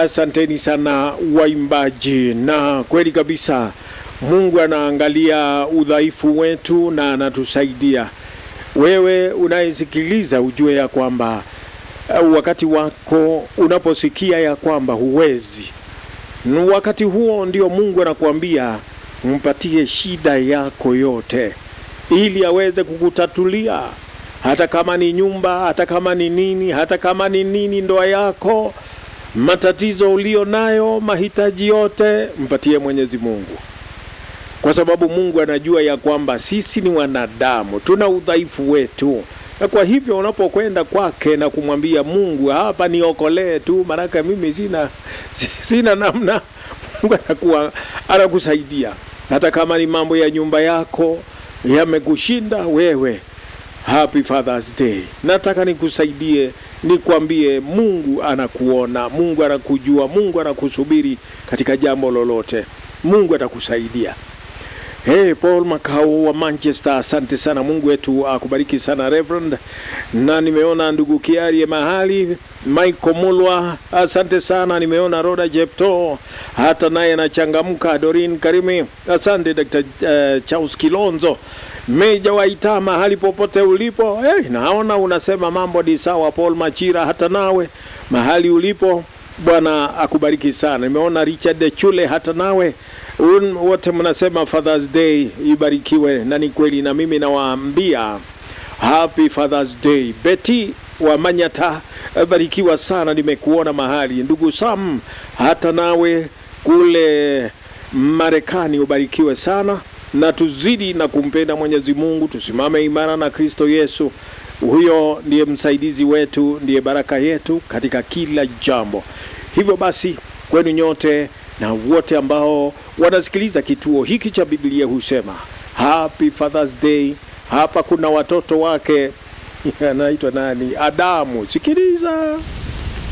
Asanteni sana waimbaji, na kweli kabisa Mungu anaangalia udhaifu wetu na anatusaidia. Wewe unayesikiliza ujue ya kwamba uh, wakati wako unaposikia ya kwamba huwezi, ni wakati huo ndio Mungu anakuambia mpatie shida yako yote, ili aweze kukutatulia, hata kama ni nyumba, hata kama ni nini, hata kama ni nini, ndoa yako, matatizo ulio nayo, mahitaji yote, mpatie Mwenyezi Mungu, kwa sababu Mungu anajua ya kwamba sisi ni wanadamu, tuna udhaifu wetu na kwa hivyo unapokwenda kwake na kumwambia Mungu, hapa niokolee tu, maanake mimi sina sina namna, Mungu anakuwa anakusaidia. Hata kama ni mambo ya nyumba yako yamekushinda wewe, happy Father's Day. Nataka nikusaidie, nikwambie Mungu anakuona, Mungu anakujua, Mungu anakusubiri katika jambo lolote. Mungu atakusaidia. Hey, Paul Makao wa Manchester, asante sana. Mungu wetu akubariki sana Reverend. Na nimeona ndugu Kiarie mahali Michael Mulwa, asante sana. Nimeona Roda Jepto hata naye anachangamka. Dorin Karimi, asante. Dr. uh, Charles Kilonzo Meja Waita, mahali popote ulipo. Hey, naona unasema mambo ni sawa. Paul Machira, hata nawe mahali ulipo Bwana akubariki sana. Nimeona Richard Chule, hata nawe Un, wote mnasema Father's Day ibarikiwe, na ni kweli, na mimi nawaambia happy Father's Day. Betty wa Manyata, barikiwa sana, nimekuona mahali. Ndugu Sam, hata nawe kule Marekani ubarikiwe sana, na tuzidi na kumpenda Mwenyezi Mungu, tusimame imara na Kristo Yesu. Huyo ndiye msaidizi wetu, ndiye baraka yetu katika kila jambo. Hivyo basi kwenu nyote na wote ambao wanasikiliza kituo hiki cha Biblia husema happy Father's Day. Hapa kuna watoto wake anaitwa nani? Adamu. Sikiliza.